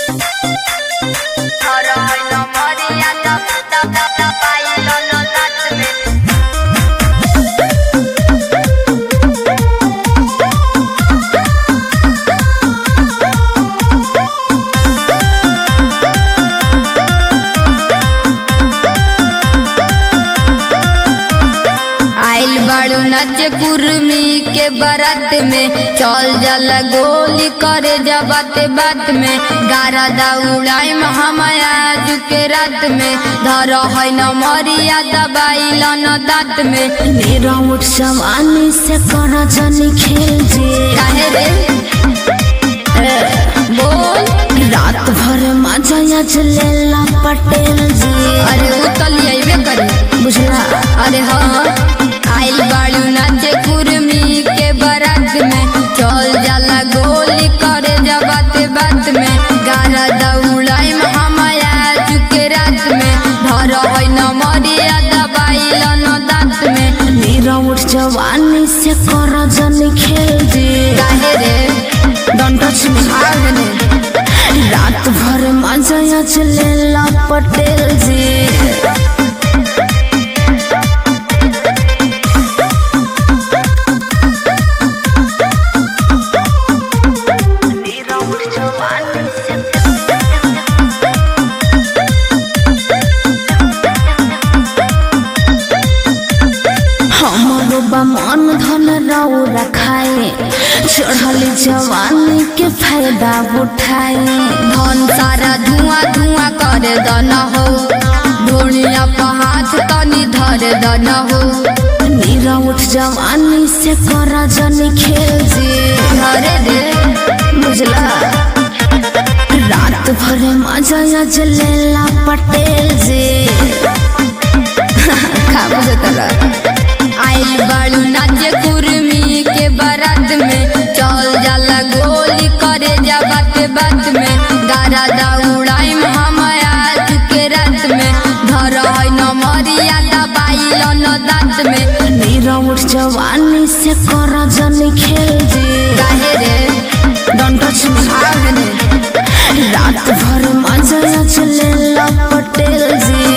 Toro hoy no moría, tap, tap, tap, tap, bailo no natme. आइल बाड़ू नच कुर्मी के बारात में चल जाला गोली करे जा बात बात में गारा दा उड़ाई हमाया के रात में धर है न मरिया दबाइल न दांत में मेरा उठ जवानी से कर जनी खेल जे काहे रे ए, बोल रात भर मजा या चलेला पटेल जी अरे उतलिए करी बुझला अरे हाँ आइल बाड़ू नाचे कुर्मी के बारात में चल जाला गोली करे जा बात बात में गारा दौड़ाई हमाया चुके रात में धर है न मरिया दबाइल न दांत में मेरा उठ जवानी से कर जनी खेल जे काहे रे डोंट टच मी आग ने रात भर मजा या चलेला पटेल जी मेरा उठ जवानी से हमरो बा मन धन राउ रखाए चढ़ली जवानी के फायदा उठाए धन सारा धुआं धुआं कर दन हो ढोलिया पर हाथ तनी धर दन हो नीरा उठ जवानी से कर जनी खेल जे धरे रे बुझला रात भर मजा या जलेला पटेल जे खा बुझतला आइल बाड़ू नाचे कुर्मी के बारात में चल जाला गोली करे जा बात बात में गारा दौड़ाई हमाया के रात में धर है न मरिया दबाइल न दांत में नीरा उठ जवानी से कर जनी खेल जे काहे रे डोंट टच मी आग ने रात भर मजा या चलेला पटेल जी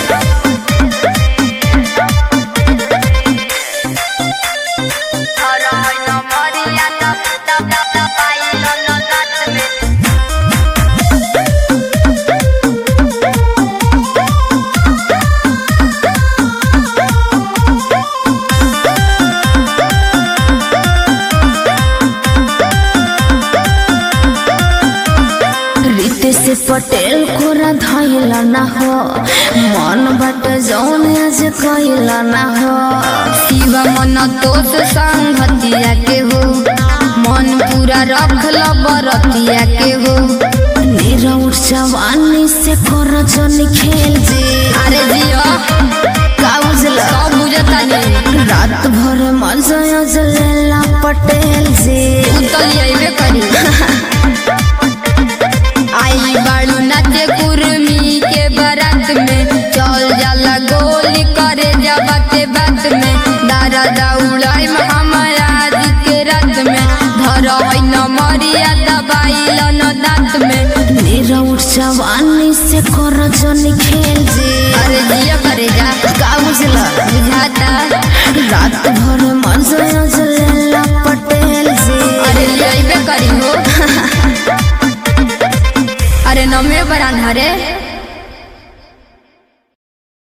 धर है न मरिया दब दब दब दबाइल न दांत में रीते से पटेल कोरा धैला ना हो मन बट जौन आज कैला ना हो शिव मन तोस संगतिया के हो मन पूरा रखल बरतिया के हो नीरा उठ जवानी से कर जन खेल जे अरे जियो का बुझला सब बुझता नहीं रात भर मजा जलेला पटेल जे उतल अइबे करी आई बाड़ू नाचे कुर्मी के बारात में चल जाला गोली करे जा बाते बात में दारा दौड़ाई हमारा के रात में धर है न मरिया दबाइल न दांत में नीरा उठ जवानी से कर जन खेल जे अरे जिया करे जा का बुझला बुझाता रात भर मजा जलेला पटेल जे अरे अइबे करी हो अरे नमे बरान हरे